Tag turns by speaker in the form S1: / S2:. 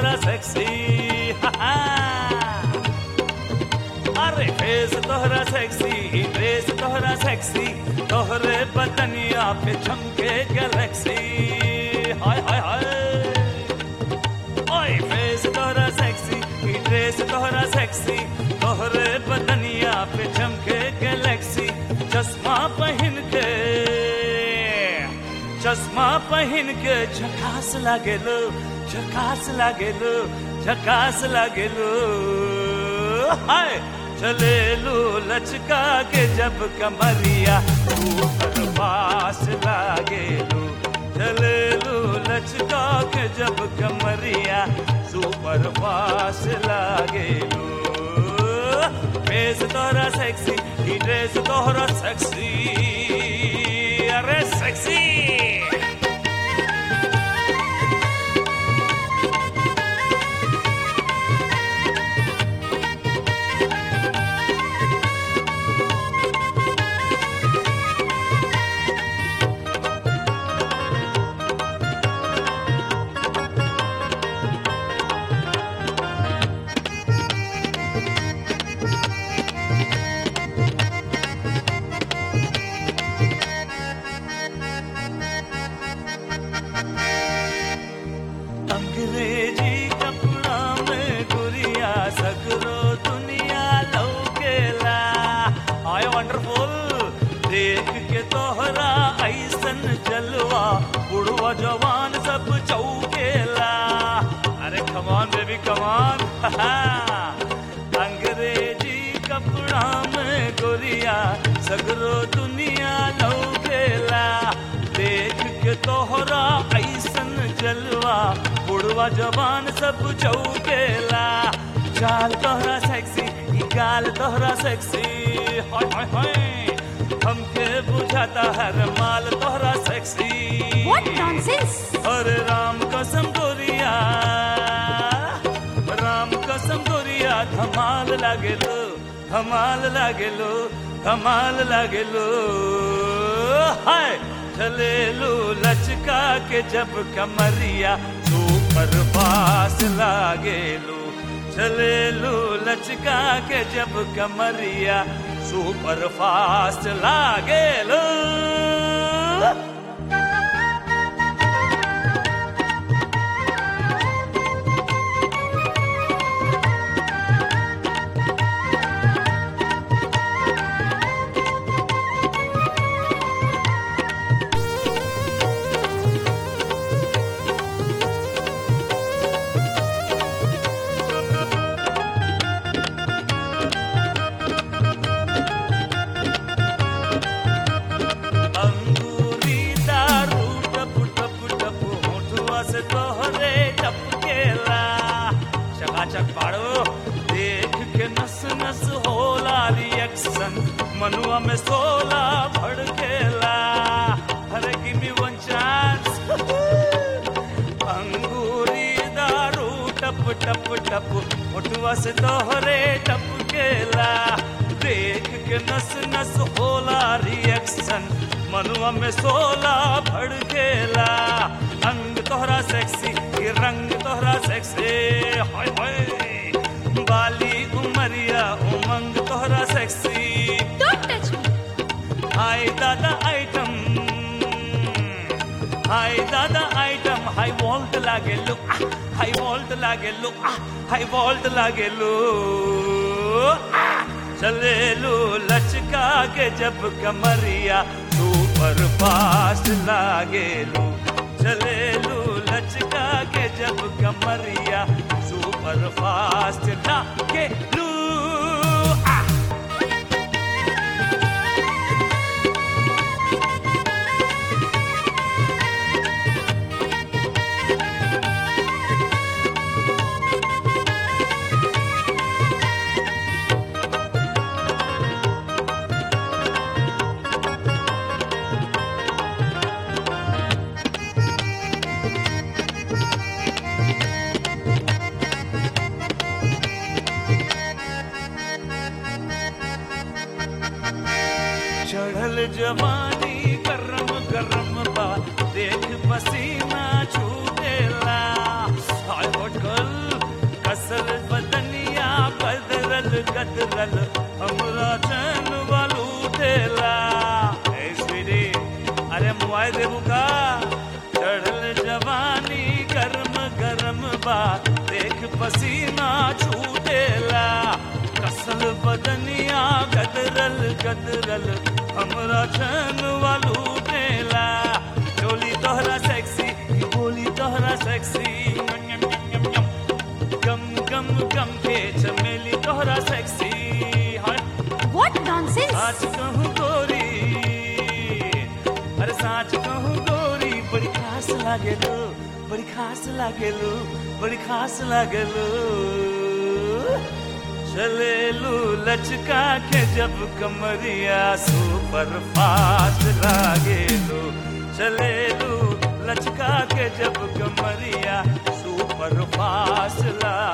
S1: तोहरा सेक्सी अरे फेस तोहरा सेक्सी ड्रेस तोहरा सेक्सी तोहरे बदनिया पे चमके गैलेक्सी हाय हाय हाय ओए फेस तोहरा सेक्सी ड्रेस तोहरा सेक्सी तोहरे बदनिया पे चमके गैलेक्सी चश्मा पहन के चश्मा पहन के झकास लागेलो झकास लागेलो झकास लागेलो हाय चलेलो लचका के जब कमरिया ऊपर पास लागेलो चलेलो लचका के जब कमरिया सुपर पास लागेलो फेस तोहरा सेक्सी ही ड्रेस तोहरा सेक्सी अरे सेक्सी अंग्रेजी कपड़ा में गुरिया सगरो दुनिया लौकेला आय वंडरफुल देख के तोहरा ऐसन जलवा बुढ़वा जवान सब चौकेला अरे कमान बेबी कमान अंग्रेजी कपड़ा में गुरिया सगरो दुनिया लौकेला देख के तोहरा ऐसन जलवा बुढ़वा जवान सब चौकेला चाल तोहरा सेक्सी ई गाल तोहरा सेक्सी हाय हाय हाय हमके बुझाता हर माल तोहरा सेक्सी
S2: What nonsense!
S1: अरे राम कसम गोरिया राम कसम गोरिया धमाल लागेलो धमाल लागेलो धमाल लागेलो हाय चलेलो लचका के जब कमरिया सुपर पास लागेलो चलेलो लचका के जब कमरिया सुपर फास्ट लागेलो अंगूरी दारू टप टप टप होठुआ से तोहरे टपकेला चकाचक पाड़ो देख के नस नस होला रिएक्शन मनुआ में सोला भड़केला अरे गिव मी वन चांस अंगूरी दारू टप टप टप होठुआ से तोहरे टपकेला देख के नस नस होला रिएक्शन मनुआ में सोला भड़केला अंग तोहरा सेक्सी ये रंग तोहरा सेक्सी हाय हाय बाली उमरिया उमंग तोहरा सेक्सी
S2: Don't touch me!
S1: हाय दादा आइटम हाय दादा आइटम हाई वोल्ट लागे लो हाई वोल्ट लागे लो हाई वोल्ट लागे लो चले लो लचका के जब कमरिया सुपर फास्ट लागे लो चले लो लचका के जब कमरिया सुपर फास्ट लागे लो आ! चढ़ल जवानी गरम गरम बा देख पसीना छूटेला हाय होटल गदरल हमरा चैन वालू देला ए स्वीटी अरे मुआई देबू का चढ़ल जवानी गरम गरम बा देख पसीना छूटेला कसल बदनिया गदरल गदरल हमरा चैन वालू देला चोली तोहरा सेक्सी बोली तोहरा सेक्सी यम, यम, यम, यम, यम। गम गम गम के चमेली तोहरा सेक्सी हाय
S2: What nonsense?
S1: साच कहूँ गोरी अरे साच कहूँ गोरी बड़ी खास लागे लो बड़ी खास लागे लो बड़ी खास लागे लो चले लू लचका के जब कमरिया सुपर फास्ट लागे लो चले लू लचका के जब कमरिया सुपर फास्ट लागे